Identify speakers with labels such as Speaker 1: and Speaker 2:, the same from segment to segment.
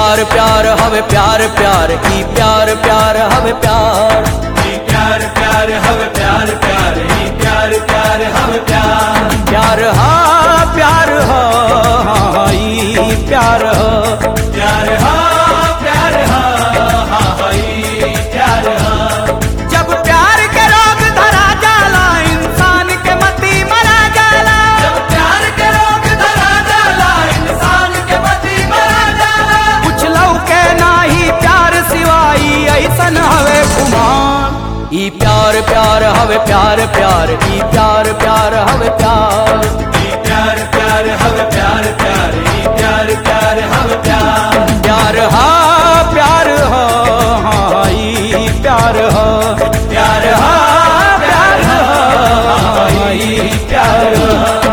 Speaker 1: प्यार प्यार हवे प्यार प्यार ई प्यार प्यार हवे प्यार
Speaker 2: ई प्यार प्यार हवे प्यार प्यार ई प्यार प्यार हवे प्यार
Speaker 1: प्यार हा प्यार हा हाँ, ई प्यार हा
Speaker 2: प्यार हा प्यार हा हा हा ई प्यार हा
Speaker 1: जब प्यार के रोग धरा जाला इंसान के मती मरा जाला
Speaker 2: जब प्यार के रोग धरा जाला इंसान के मती मरा जाला
Speaker 1: कुछ लौके नाही प्यार सिवाई ऐसन हवे कुमार ई प्यार प्यार हवे प्यार प्यार ई प्यार प्यार हवे प्यार
Speaker 2: ई प्यार प्यार हवे प्यार प्यार ई प्यार प्यार हवे प्यार
Speaker 1: प्यार हा प्यार हा हाँ, ई प्यार हा
Speaker 2: प्यार हा प्यार हा ई प्यार हा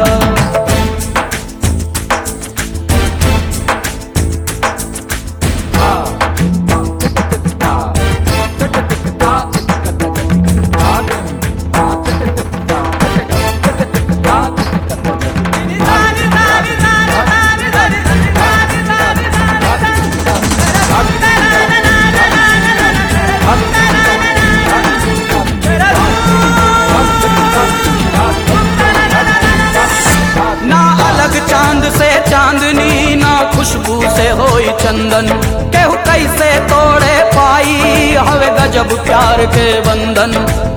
Speaker 1: ना अलग चांद से चांदनी ना खुशबू से होई चंदन केहू कैसे तोड़े पाई हवे गजब प्यार के बंधन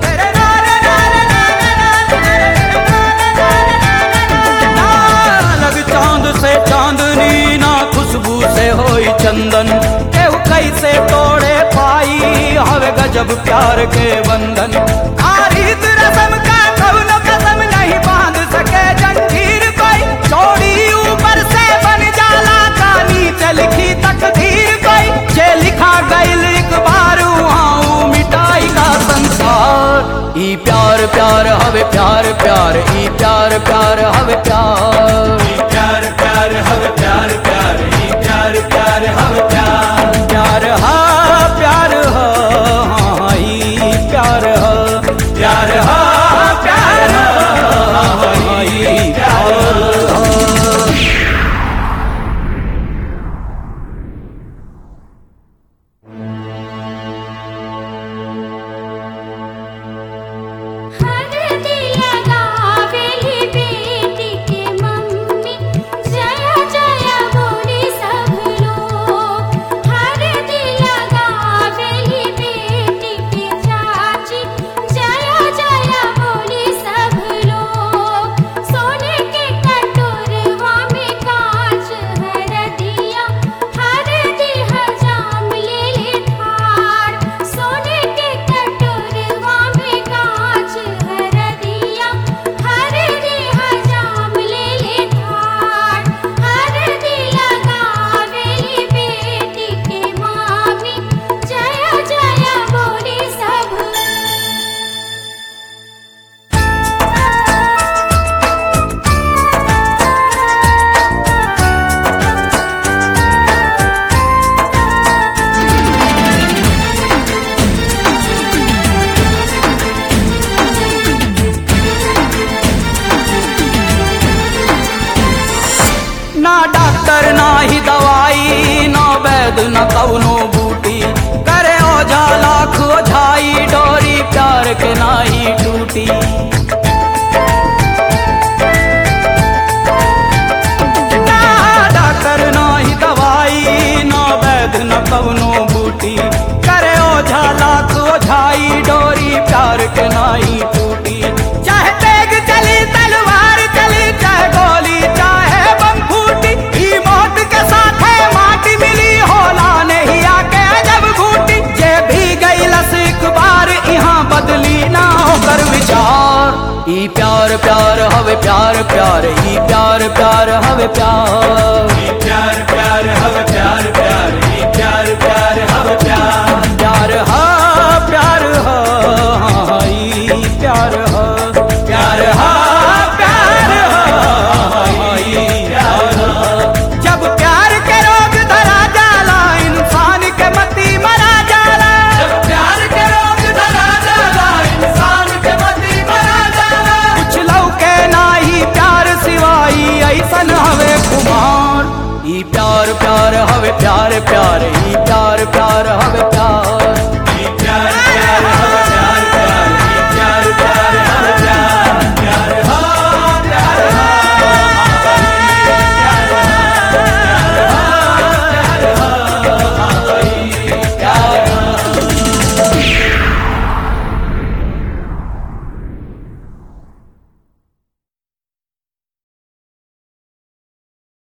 Speaker 1: ना अलग चांद से चांदनी ना खुशबू से होई चंदन केहू कैसे तोड़े पाई हवे गजब प्यार के बंधन आरित रसम का कौनो कसम नहीं बांध सके जंजीर कोई चोरी ऊपर से बन जाला का नीचे लिखी तकदीर कोई जे लिखा गईल एक बार वहाँ मिटाई का संसार ई प्यार प्यार हवे प्यार प्यार ई प्यार प्यार हवे प्यार
Speaker 2: ई प्यार प्यार हवे प्यार प्यार ई प्यार प्यार हवे प्यार
Speaker 1: प्यार हा प्यार हा हाँ, ई प्यार हा
Speaker 2: प्यार हा प्यार हा ई प्यार हा
Speaker 3: हरदी लगावेली बेटी के मम्मी जय जय बोली सब लोग हरदी लगावेली बेटी के चाची जय जय बोली सब लोग सोने के कटोरवा में कांच हरदिया हरदी हजाम ले ले ठार सोने के कटोरवा में कांच हरदिया हरदी हजाम ले ले ठार हरदी लगावेली बेटी के मामी जय जय बोली सब
Speaker 1: ना डॉक्टर ना ही दवाई ना वैद न कौनो बूटी करे ओझा लाख ओझाई डोरी प्यार के नाही टूटी ना डॉक्टर ना ही दवाई ना वैद न कौनो बूटी करे ओझा लाख ओझाई डोरी प्यार के नाही टूटी चाहे तेग चली तलवार चली चाहे गोली चाहे बम फूटी ई मौत के साथ है माटी मिली होला नहीं आके जब घूटी जे भी गई लस एक बार यहाँ बदली ना होकर विचार ई प्यार प्यार हवे प्यार प्यार ई प्यार प्यार हवे प्यार
Speaker 2: ई प्यार प्यार हवे प्यार प्यार ई प्यार प्यार हवे प्यार
Speaker 1: प्यार हा प्यार हा हाँ, ई प्यार हा
Speaker 2: प्यार हा प्यार हा ई प्यार हा
Speaker 1: जब प्यार के रोग धरा जाला इंसान के मती मरा जाला
Speaker 2: जब प्यार के रोग धरा जाला इंसान के मती मरा जाला
Speaker 1: कुछ लौके नाही प्यार सिवाई ऐसन हवे कुमार ई प्यार प्यार हवे प्यार प्यार